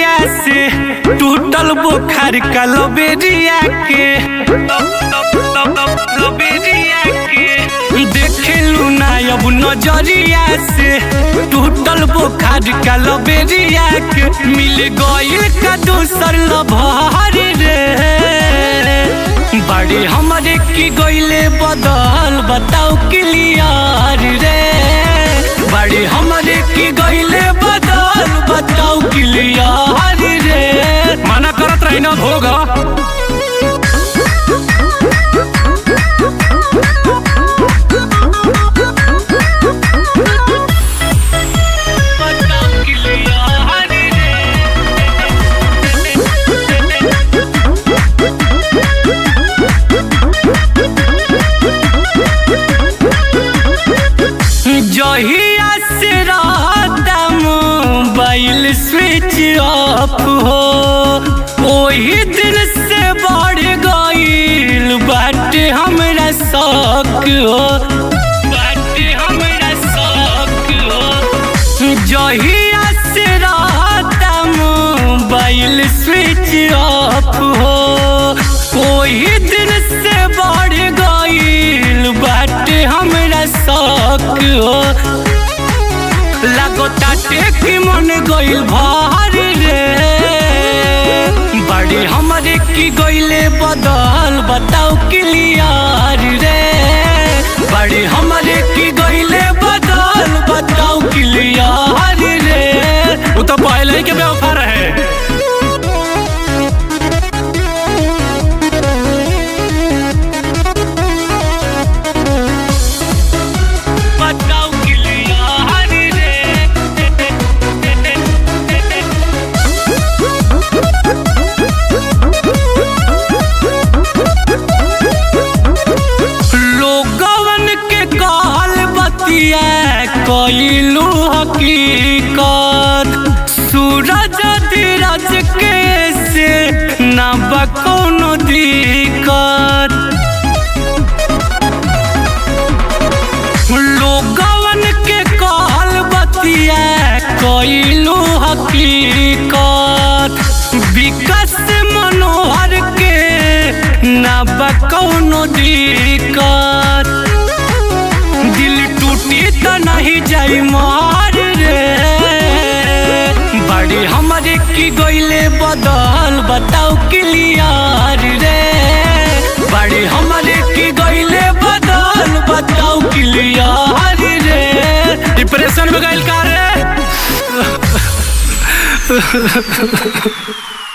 नजरिया से टूटल बुखार का लबेरिया के लबेरिया के देखेलू ना अब नजरिया से टूटल बुखार का लबेरिया के मिल गइल का दूसर लभर रे बड़ी हमरे की गइले बदल बताओ क्लियर रे बड़ी हमरे की गइले बदल बताओ क्लियर रे मना करत रही ना होगा बताओ क्लियर जहिया से रहता मोबाइल स्विच ऑफ हो वही दिन से बढ़ गईल बाटे हमरा शौक हो बाटे हमरा शौक हो जहिया से रहता मोबाइल स्विच ऑफ हो वही दिन से बढ़ गईल बाटे हमरा शौक हो लागो ताटे की मन गइल भार रे बड़ी हमरे की गइले बदल बताओ क्लियर रे बड़ी हमरे की गइले बदल बताओ क्लियर रे वो तो पहले ही के बेवफा रहे बताओ क्लियर रे लोगवन के कहल बतिया कइलू हकीकत सूरज धीरज के से ना बा कोनो दिक्कत लोगवन के कहल बतिया कइलू हकीकत विकास मनोहर के ना बा कौनो दिक्कत दिल टूटी त नहीं जाई मार रे बड़ी हमरे की गइले बदल बताओ क्लियर रे बड़ी हमरे की गइले बदल बताओ क्लियर रे डिप्रेशन में गइल का रे